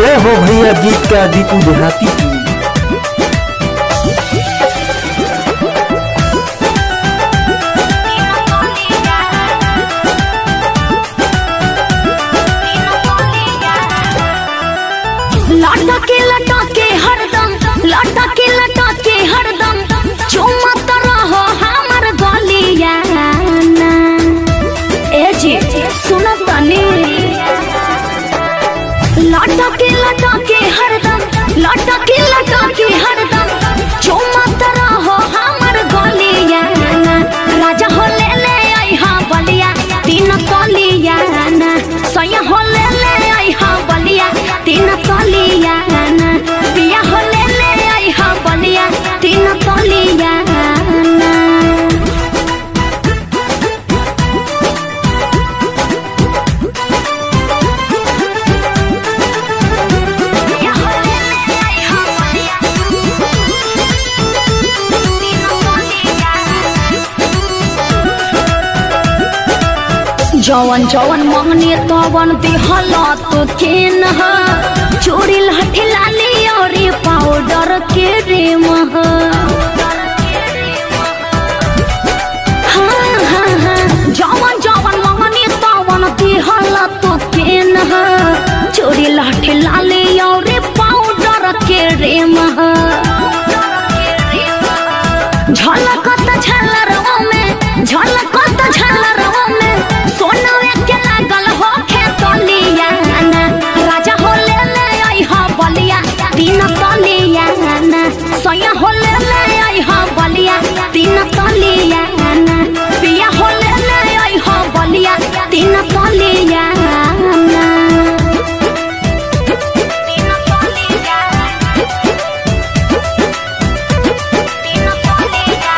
जय हो भैया गीत का दीपू देहाती की लटके लटके हरदम लटके लटके हरदम चुमत रहो हमर गलिया ना। ए जी सुन तनी लटके लटके हरदम लटके लटके हरदम चुमत रहो हमर गलिया ना। राजा हो ले ले आई हाँ बलिया तीन कलिया ना सैया हो ले ले आई हाँ बलिया तीन कलिया ना पिया हो ले ले आई हाँ बलिया तीन कलिया ना पिया हो ले ले आई हाँ बलिया तीन कलिया जवन जवन मंगनी तवन दिहल तो केन ह चोरी लाठी लाली और पाउडर के रे मह हाँ, हाँ, हाँ। जवन जवन मंगनी तवन दिहल तो केन ह चोरी लाठी लाली और पाउडर के रे मह झलकत झलरवा में झलकत झलरवा में सोनवे के लागल हो खेतलिया ना राजा हो ले ले आई हा बलिया तीन तलिया ना सैया हो ले ले आई हा बलिया तीन तलिया ना पिया हो ले ले आई हा बलिया तीन तलिया ना तीन तलिया तीन तलिया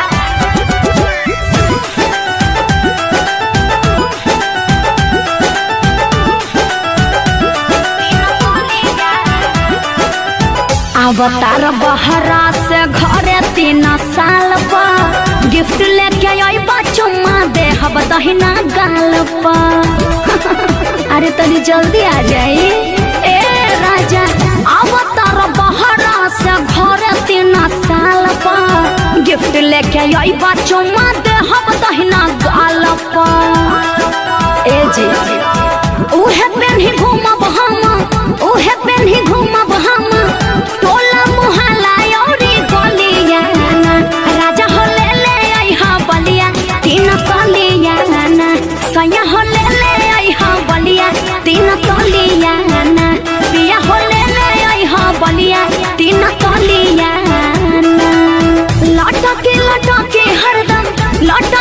अवतार बहरा से घरे तीन साल पर गिफ्ट लेके अइबा चुम्मा दे हब दहिना गाल पर अरे तनी जल्दी आ जाई ए राजा अवतार बहरा से घरे तीन साल पर गिफ्ट लेके अइबा चुम्मा दे हब दहिना गाल पर ए जी उहे पेन्ही घूमब हम उहे पेन्ही घूमब हम टोला मुहल्ला औरी गलिया ना। राजा हो ले ले आई हाँ बलिया तीन कलिया ना सैया हो ले ले आई हाँ बलिया तीन कलिया ना पिया हो ले ले आई हाँ बलिया तीन कलिया ना लटके लटके हरदम लटके